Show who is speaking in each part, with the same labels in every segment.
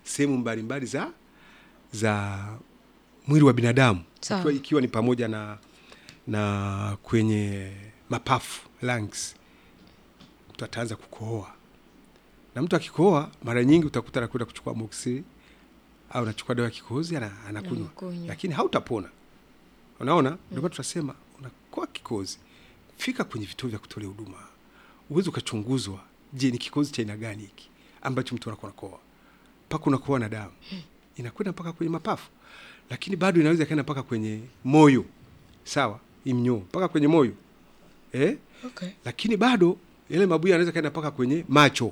Speaker 1: sehemu mbalimbali za za mwili wa binadamu
Speaker 2: Sawa.
Speaker 1: ikiwa, ikiwa ni pamoja na na kwenye mapafu lungs, mtu ataanza kukohoa, na mtu akikohoa mara nyingi utakuta anakwenda kuchukua moxi au anachukua dawa ya kikohozi ana- anakunywa,
Speaker 2: Anakunywa.
Speaker 1: lakini hautapona. Unaona, ndio maana tunasema unakoa kikohozi, fika kwenye vituo vya kutolea huduma, uweze ukachunguzwa. Je, ni kikohozi cha aina gani hiki ambacho mtu anakuwa nakoa mpaka unakoa na damu inakwenda mpaka kwenye mapafu, lakini bado inaweza ikaenda mpaka kwenye moyo, sawa, imnyoo mpaka kwenye moyo eh?
Speaker 2: Okay.
Speaker 1: lakini bado yale mabuya yanaweza kaenda mpaka kwenye macho,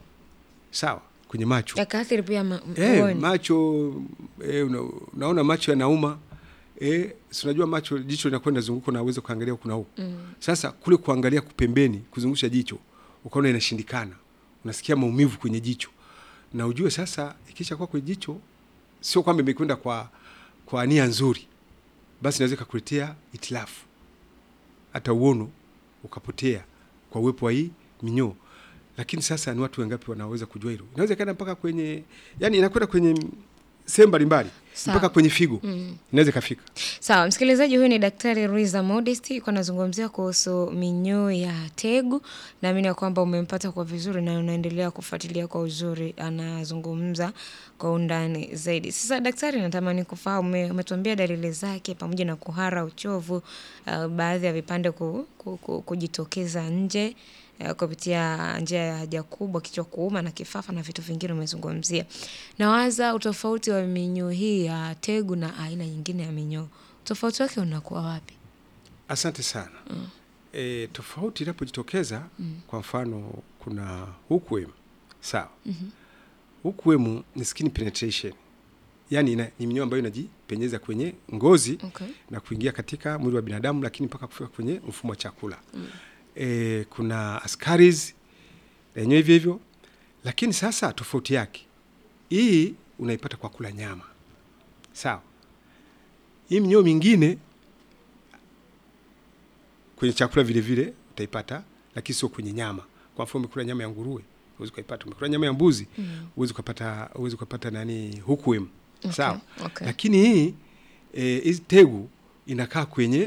Speaker 1: sawa, kwenye macho
Speaker 2: Yakaathiri pia ma-
Speaker 1: eh,
Speaker 2: uoni.
Speaker 1: macho eh, una, unaona macho yanauma eh, si unajua macho jicho linakwenda zunguko na uweze kuangalia huku na huku
Speaker 2: Mm.
Speaker 1: sasa kule kuangalia kupembeni kuzungusha jicho ukaona inashindikana, unasikia maumivu kwenye jicho, na ujue sasa ikisha kuwa kwenye jicho, sio kwamba imekwenda kwa kwa nia nzuri, basi inaweza ikakuletea itilafu, hata uono ukapotea kwa uwepo wa hii minyoo. Lakini sasa ni watu wangapi wanaweza kujua hilo? Inaweza ikaenda mpaka kwenye, yani inakwenda kwenye sehemu mbalimbali
Speaker 2: Sawa.
Speaker 1: mpaka kwenye figo
Speaker 2: Mm.
Speaker 1: inaweza ikafika.
Speaker 2: Sawa, msikilizaji, huyu ni Daktari Ruiza Modest yuko anazungumzia kuhusu minyoo ya tegu. Naamini ya kwamba umempata kwa vizuri na unaendelea kufuatilia kwa uzuri, anazungumza kwa undani zaidi. Sasa daktari, natamani kufahamu, ume- umetuambia dalili zake pamoja na kuhara, uchovu, uh, baadhi ya vipande ku, ku, ku, kujitokeza nje uh, kupitia njia ya haja kubwa, kichwa kuuma na kifafa na vitu vingine umezungumzia. Nawaza utofauti wa minyoo hii ya tegu na aina nyingine ya minyoo, utofauti wake unakuwa wapi?
Speaker 1: Asante sana. E, tofauti inapojitokeza kwa mfano kuna hookworm sawa. Hookworm ni skin penetration, yaani ina- ni minyoo ambayo inajipenyeza kwenye ngozi
Speaker 2: Okay.
Speaker 1: na kuingia katika mwili wa binadamu, lakini mpaka kufika kwenye mfumo wa chakula. E, kuna ascaris na yenyewe hivyo hivyo, lakini sasa tofauti yake hii unaipata kwa kula nyama sawa. Hii minyoo mingine kwenye chakula vile vile utaipata, lakini sio kwenye nyama. Kwa mfano umekula nyama ya nguruwe huwezi ukaipata, umekula nyama ya mbuzi huwezi ukapata, huwezi ukapata nani hookworm sawa.
Speaker 2: okay.
Speaker 1: Lakini hii eh, hizi tegu inakaa kwenye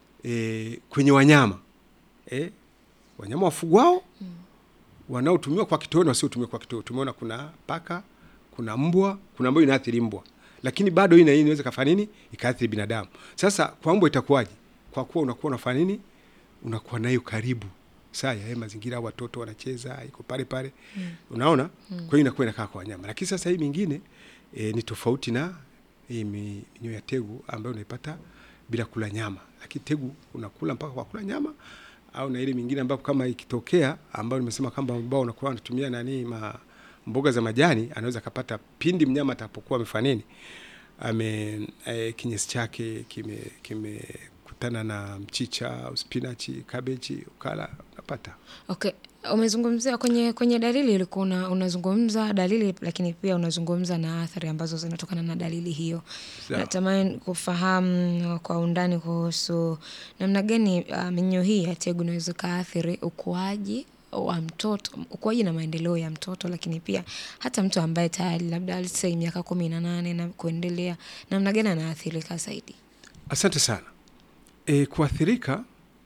Speaker 1: eh, kwenye wanyama eh, wanyama wafugwao wanaotumiwa kwa kitoweo na wasiotumiwa kwa kitoweo. Tumeona kuna paka, kuna mbwa, kuna ambayo inaathiri mbwa, lakini bado hii na hii inaweza kafanya nini, ikaathiri binadamu. Sasa kwa mbwa itakuwaje? Kwa kuwa unakuwa unafanya nini, unakuwa nayo karibu saa ya haya mazingira, watoto wanacheza, iko pale pale, unaona. Kwa hiyo inakuwa inakaa kwa wanyama, lakini sasa hii mingine e, ni tofauti na hii mi- minyoo ya tegu ambayo unaipata bila kula nyama, lakini tegu unakula mpaka kwa kula nyama au na ile mingine ambapo kama ikitokea ambayo nimesema kwamba ambao unakuwa wanatumia nani ma, mboga za majani, anaweza akapata pindi mnyama atapokuwa amefanya nini, ame e, kinyesi chake kime kimekutana na mchicha au spinachi, kabeji, ukala unapata
Speaker 2: Okay. Umezungumzia kwenye kwenye dalili ulikuwa una, unazungumza dalili lakini pia unazungumza na athari ambazo zinatokana na dalili hiyo.
Speaker 1: Sawa.
Speaker 2: Natamani kufahamu kwa undani kuhusu namna gani uh, minyoo hii ya tegu inaweza kaathiri ukuaji wa mtoto, ukuaji na maendeleo ya mtoto, lakini pia hata mtu ambaye tayari labda let's say miaka kumi na nane na kuendelea, namna gani anaathirika zaidi?
Speaker 1: Asante sana. E, kuathirika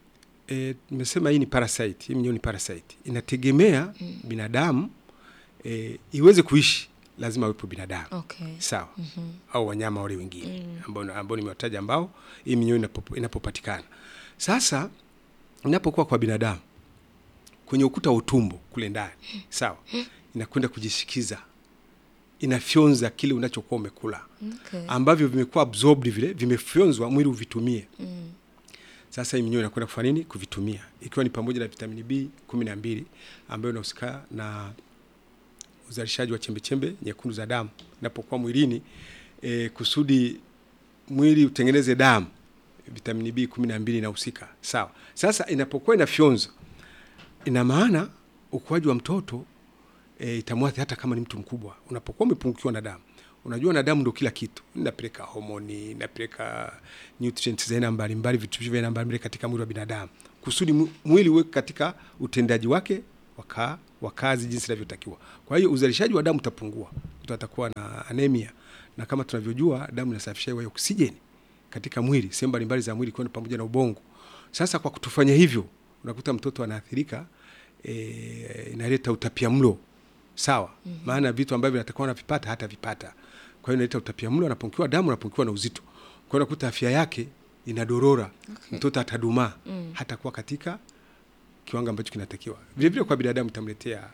Speaker 1: e, nimesema hii ni parasite, hii minyoo ni parasite, inategemea binadamu e, iweze kuishi, lazima awepo binadamu
Speaker 2: Okay.
Speaker 1: sawa, au wanyama wale wengine ambao ambao nimewataja, ambao hii minyoo inapo- inapopatikana. Sasa inapokuwa kwa binadamu kwenye ukuta wa utumbo kule ndani, sawa, inakwenda kujishikiza, inafyonza kile unachokuwa umekula
Speaker 2: Okay.
Speaker 1: ambavyo vimekuwa absorbed vile vimefyonzwa mwili uvitumie. Sasa hii minyoo inakwenda kufanya nini? Kuvitumia, ikiwa ni pamoja na vitamini B kumi na mbili ambayo inahusika na uzalishaji wa chembechembe nyekundu za damu inapokuwa mwilini e, kusudi mwili utengeneze damu. Vitamini B kumi na mbili inahusika sawa. Sasa inapokuwa inafyonzwa, ina maana ukuaji wa mtoto e, itamwathiri hata kama ni mtu mkubwa. Unapokuwa umepungukiwa na damu, unajua na damu ndio kila kitu, inapeleka homoni, inapeleka nutrients za aina mbalimbali, virutubisho vya aina mbalimbali katika mwili wa binadamu, kusudi mu- mwili uwe katika utendaji wake waka wa kazi jinsi inavyotakiwa. Kwa hiyo uzalishaji wa damu utapungua, mtu atakuwa na anemia, na kama tunavyojua damu inasafisha hewa ya oksijeni katika mwili, sehemu mbalimbali za mwili, kwani pamoja na ubongo. Sasa kwa kutofanya hivyo, unakuta mtoto anaathirika, e, inaleta utapia mlo sawa. mm -hmm. Maana vitu ambavyo natakuwa anavipata hata vipata, kwa hiyo inaleta utapia mlo, anapungukiwa damu, anapungukiwa na uzito, kwa hiyo unakuta afya yake inadorora. Okay. Mtoto atadumaa, mm. hatakuwa katika kiwango ambacho kinatakiwa. Vile vile kwa binadamu itamletea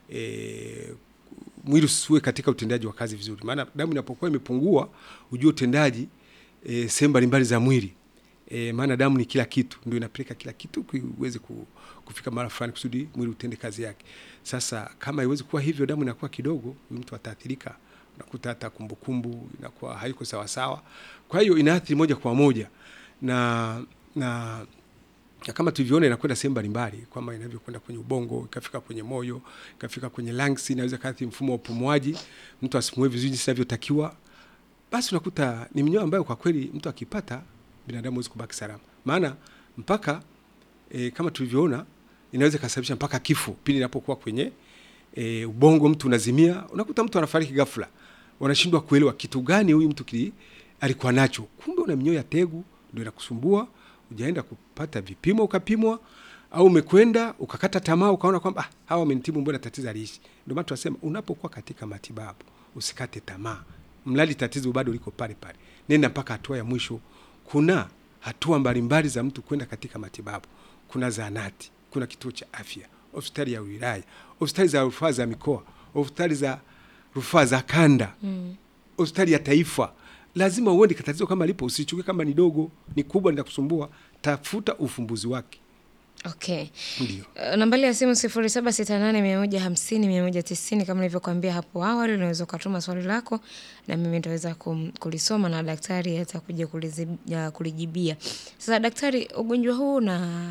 Speaker 1: e, mwili usiwe katika utendaji wa kazi vizuri, maana damu inapokuwa imepungua, ujue utendaji e, sehemu mbalimbali za mwili e, maana damu ni kila kitu, ndio inapeleka kila kitu uweze kufika mara fulani kusudi mwili utende kazi yake. Sasa kama iwezi kuwa hivyo, damu inakuwa kidogo, mtu ataathirika, unakuta hata kumbukumbu inakuwa haiko sawa sawa. Kwa hiyo inaathiri moja kwa moja na na na kama tulivyoona inakwenda sehemu mbalimbali, kwamba inavyokwenda kwenye ubongo, ikafika kwenye moyo, ikafika kwenye lungs, inaweza kaathiri mfumo wa upumuaji, mtu asipumue vizuri jinsi inavyotakiwa. Basi unakuta ni minyoo ambayo kwa kweli mtu akipata, binadamu hawezi kubaki salama, maana mpaka e, kama tulivyoona inaweza ikasababisha mpaka kifo pindi inapokuwa kwenye e, ubongo, mtu unazimia, unakuta mtu anafariki ghafla, wanashindwa kuelewa kitu gani huyu mtu kili alikuwa nacho, kumbe una minyoo ya tegu ndio inakusumbua ujaenda kupata vipimo ukapimwa, au umekwenda ukakata tamaa ukaona kwamba ah, hawa wamenitibu, mbona tatizo aliishi. Ndio maana tunasema unapokuwa katika matibabu usikate tamaa, mradi tatizo bado liko pale pale, nenda mpaka hatua ya mwisho. Kuna hatua mbalimbali za mtu kwenda katika matibabu. Kuna zahanati, kuna kituo cha afya, hospitali ya wilaya, hospitali za rufaa za mikoa, hospitali za rufaa za kanda, hospitali mm. ya taifa lazima uende tatizo kama lipo, usichukue kama ni dogo, ni kubwa, linakusumbua. Tafuta ufumbuzi wake.
Speaker 2: Okay.
Speaker 1: Ndio.
Speaker 2: Uh, nambari ya simu sifuri saba sita nane mia moja hamsini mia moja tisini kama nilivyokuambia hapo awali, unaweza ukatuma swali lako na mimi nitaweza kulisoma na daktari atakuja kulijibia. Sasa daktari, ugonjwa huu una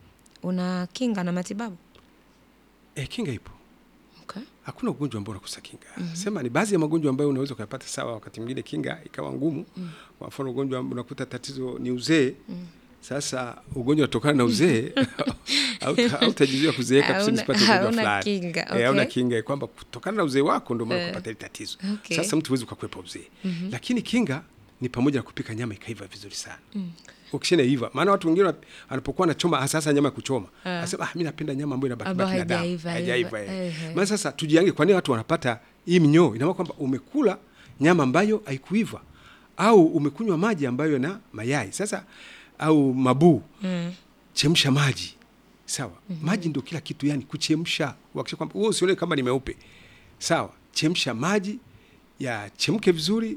Speaker 2: una kinga na matibabu?
Speaker 1: E, kinga ipo.
Speaker 2: Okay.
Speaker 1: Hakuna ugonjwa ambao unakosa kinga. mm -hmm. Sema ni baadhi ya magonjwa ambayo unaweza ukayapata sawa, wakati mwingine kinga ikawa ngumu. mm. Kwa mfano ugonjwa unakuta tatizo ni uzee. mm. Sasa ugonjwa unatokana na uzee hautajizuia kuzeeka kusudi usipate ugonjwa fulani. Hauna kinga kwamba kutokana na uzee wako ndio maana kupata ile tatizo.
Speaker 2: Okay.
Speaker 1: Sasa mtu huwezi ukakwepa uzee. mm -hmm. Lakini kinga ni pamoja na kupika nyama ikaiva vizuri sana. mm. Ukishana iva, maana watu wengine wanapokuwa nachoma hasa hasa nyama ya kuchoma, anasema ah, mimi napenda nyama ambayo inabaki baki na damu. Hajaiva. Maana sasa tujiange, kwa nini watu wanapata hii minyoo? Ina maana kwamba umekula nyama ambayo haikuiva au umekunywa maji ambayo na mayai. Sasa au mabuu. mm. Chemsha maji. Sawa? mm -hmm. Maji ndio kila kitu, yani kuchemsha. Uhakikisha kwamba wewe usione kama ni meupe. Sawa? Chemsha maji yachemke vizuri,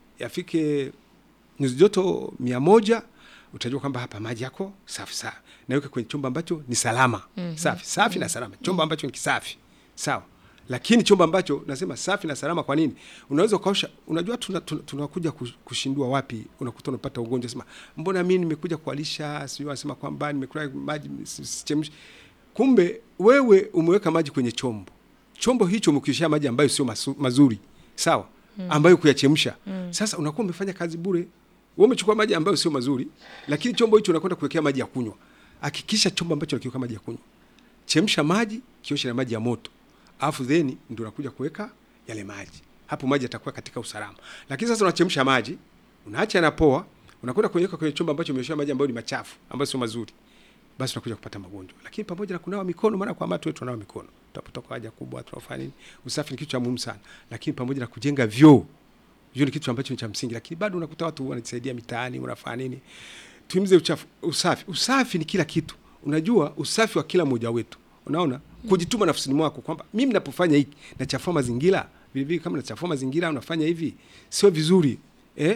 Speaker 1: yafike nyuzi joto mia moja utajua kwamba hapa maji yako safi safi, naweka kwenye chombo ambacho ni salama. mm -hmm. Safi safi mm -hmm. na salama, chombo ambacho ni kisafi. Sawa, lakini chombo ambacho nasema safi na salama. Kwa nini? Unaweza ukaosha. Unajua tunakuja tuna, tuna kushindua wapi, unakuta unapata ugonjwa, sema mbona mimi nimekuja kualisha, sio anasema kwamba nimekula maji sichemshi. Kumbe wewe umeweka maji kwenye chombo, chombo hicho umekishia maji ambayo sio mazuri, sawa, ambayo kuyachemsha. mm. Sasa unakuwa umefanya kazi bure. Wewe umechukua maji ambayo sio mazuri, lakini chombo hicho unakwenda kuwekea maji ya kunywa. Hakikisha chombo ambacho unakiweka maji ya kunywa, chemsha maji, kioshe na maji ya moto, alafu then ndio unakuja kuweka yale maji. Hapo maji yatakuwa katika usalama. Lakini sasa unachemsha maji, unaacha yanapoa, unakwenda kuweka kwenye chombo ambacho umeweka maji ambayo ni machafu, ambayo sio mazuri, basi unakuja kupata magonjwa. Lakini pamoja na kunawa mikono, maana kwa watu wetu tunanawa mikono, tunapotoka haja kubwa tunafanya nini? Usafi ni kitu cha muhimu sana, lakini pamoja na kujenga vyoo hiyo ni kitu ambacho ni cha msingi, lakini bado unakuta watu wanajisaidia mitaani, unafanya nini? Tuimize uchafu, usafi. Usafi ni kila kitu. Unajua usafi wa kila mmoja wetu, unaona mm. kujituma nafsini mwako kwamba mimi ninapofanya hiki nachafua mazingira, vile vile kama nachafua mazingira unafanya hivi sio vizuri eh?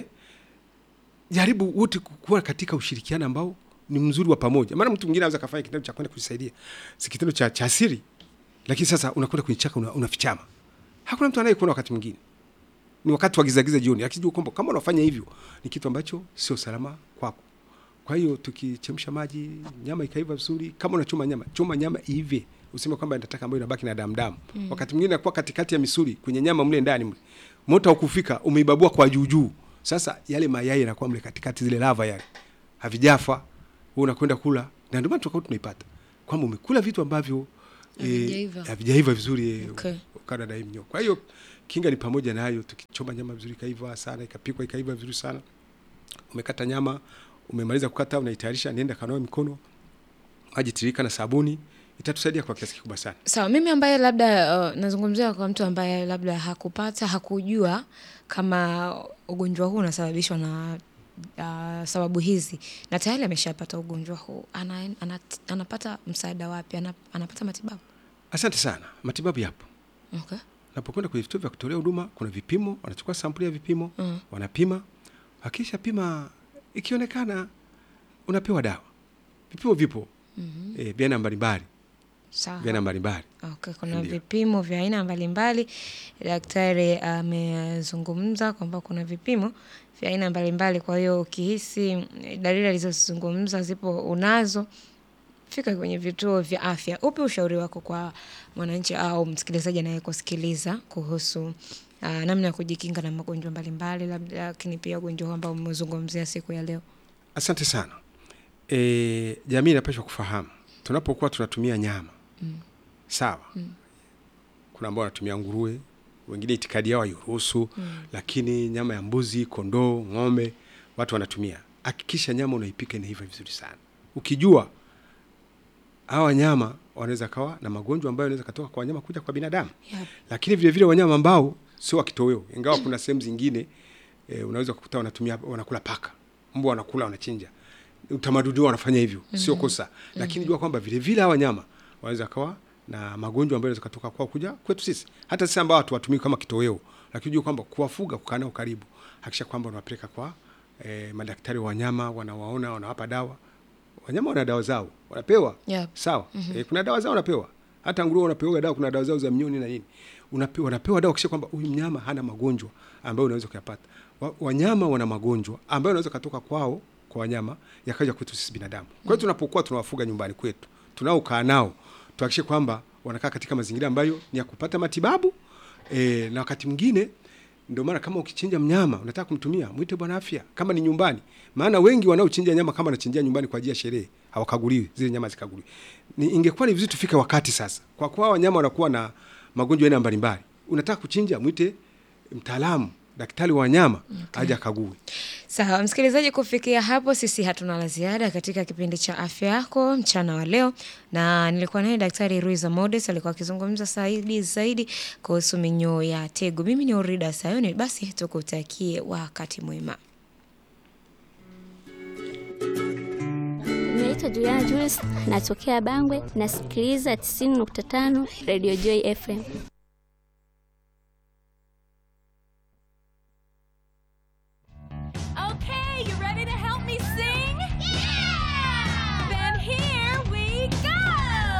Speaker 1: Jaribu wote kuwa katika ushirikiano ambao ni mzuri wa pamoja, maana mtu mwingine anaweza kafanya kitendo cha kwenda kujisaidia, si kitendo cha cha asiri, lakini sasa unakwenda kwenye chaka unafichama, una hakuna mtu anayekuona wakati mwingine ni wakati wa giza giza jioni, akijua kwamba kama unafanya hivyo ni kitu ambacho sio salama kwako. Kwa hiyo tukichemsha maji, nyama ikaiva vizuri, kama unachoma nyama, choma nyama iive, useme kwamba nataka ambayo inabaki na damu damu. Mm. Wakati mwingine inakuwa katikati ya misuli kwenye nyama mle ndani mle, moto haukufika, umeibabua kwa juu juu. Sasa yale mayai yanakuwa mle katikati, zile lava yale havijafa, wewe unakwenda kula, na ndio maana tukao tunaipata kwamba umekula vitu ambavyo eh,
Speaker 2: Havijaiva.
Speaker 1: havijaiva vizuri eh,
Speaker 2: Okay.
Speaker 1: ukala na hii mnyoo. Kwa hiyo kinga ni pamoja na hayo, tukichoma nyama vizuri ikaiva sana, ikapikwa ikaiva vizuri sana. Umekata nyama, umemaliza kukata, unaitayarisha, nenda kanawe mikono, maji tiririka na sabuni, itatusaidia kwa kiasi kikubwa sana.
Speaker 2: Sawa, mimi ambaye labda uh, nazungumzia kwa mtu ambaye labda hakupata hakujua kama ugonjwa huu unasababishwa na uh, sababu hizi na tayari ameshapata ugonjwa huu ana, ana, anapata msaada wapi? Ana, anapata matibabu?
Speaker 1: Asante sana. Matibabu yapo.
Speaker 2: Okay.
Speaker 1: Unapokwenda kwenye vituo vya kutolea huduma, kuna vipimo, wanachukua sampuli ya vipimo
Speaker 2: Mm.
Speaker 1: wanapima. Akisha pima, ikionekana unapewa dawa. Vipimo vipo
Speaker 2: Mhm.
Speaker 1: eh, vya aina mbalimbali,
Speaker 2: Sawa.
Speaker 1: vya aina mbalimbali.
Speaker 2: Okay, kuna
Speaker 1: Ndio.
Speaker 2: vipimo vya aina mbalimbali. Daktari amezungumza kwamba kuna vipimo vya aina mbalimbali. Kwa hiyo ukihisi mm, dalili alizozungumza zipo unazo, fika kwenye vituo vya afya. Upi ushauri wako kwa mwananchi au msikilizaji anayekusikiliza kuhusu uh, namna ya kujikinga na magonjwa mbalimbali, labda lakini pia ugonjwa huu ambao umezungumzia siku ya leo?
Speaker 1: Asante sana. E, jamii inapaswa kufahamu tunapokuwa tunatumia nyama
Speaker 2: Mm.
Speaker 1: sawa.
Speaker 2: Mm.
Speaker 1: Kuna ambao wanatumia nguruwe, wengine itikadi yao hairuhusu
Speaker 2: Mm.
Speaker 1: lakini nyama ya mbuzi, kondoo, ng'ombe watu wanatumia. Hakikisha nyama unaipika inaiva vizuri sana, ukijua hawa wanyama wanaweza kawa na magonjwa ambayo yanaweza katoka kwa wanyama kuja kwa binadamu
Speaker 2: Yep.
Speaker 1: lakini vile vile wanyama ambao sio wa kitoweo, ingawa kuna sehemu zingine e, unaweza kukuta wanatumia wanakula paka, mbwa wanakula, wanachinja. Utamaduni wao wanafanya hivyo, sio kosa, lakini jua kwamba vile vile hawa wanyama wanaweza kawa na magonjwa ambayo yanaweza kutoka kwao kuja kwetu sisi, hata sisi ambao hatuwatumii kama kitoweo, lakini jua kwamba kuwafuga, kukaa nao karibu, hakisha kwamba unawapeleka kwa e, madaktari wa wanyama, wanawaona, wanawapa dawa. Wanyama wana dawa zao, wanapewa
Speaker 2: Yep.
Speaker 1: sawa eh, kuna dawa zao wanapewa hata nguruwe wanapewa dawa kuna dawa zao za mnyoni na nini unapewa wanapewa dawa kisha kwamba huyu mnyama hana magonjwa ambayo unaweza kuyapata wa, wanyama wana magonjwa ambayo unaweza katoka kwao kwa wanyama yakaja kwetu sisi binadamu kwa hiyo tunapokuwa tunawafuga nyumbani kwetu tunaokaa nao tuhakikishe kwamba wanakaa katika mazingira ambayo ni ya kupata matibabu e, na wakati mwingine ndio maana kama ukichinja mnyama unataka kumtumia mwite bwana afya kama ni nyumbani maana wengi wanaochinja nyama kama wanachinjia nyumbani kwa ajili ya sherehe hawakaguliwi zile nyama zikaguliwi ni ingekuwa ni vizuri tufike wakati sasa kwa kuwa wanyama wanakuwa na magonjwa aina mbalimbali unataka kuchinja mwite mtaalamu daktari wa wanyama okay. aje akague
Speaker 2: Sawa msikilizaji, kufikia hapo sisi hatuna la ziada katika kipindi cha afya yako mchana wa leo, na nilikuwa naye Daktari Ruiza Modest alikuwa akizungumza zaidi zaidi kuhusu minyoo ya tegu. Mimi ni Orida Sayoni, basi tukutakie wakati mwema.
Speaker 3: Naitwa Juliana Julius, natokea Bangwe, nasikiliza 90.5 Radio Joy FM.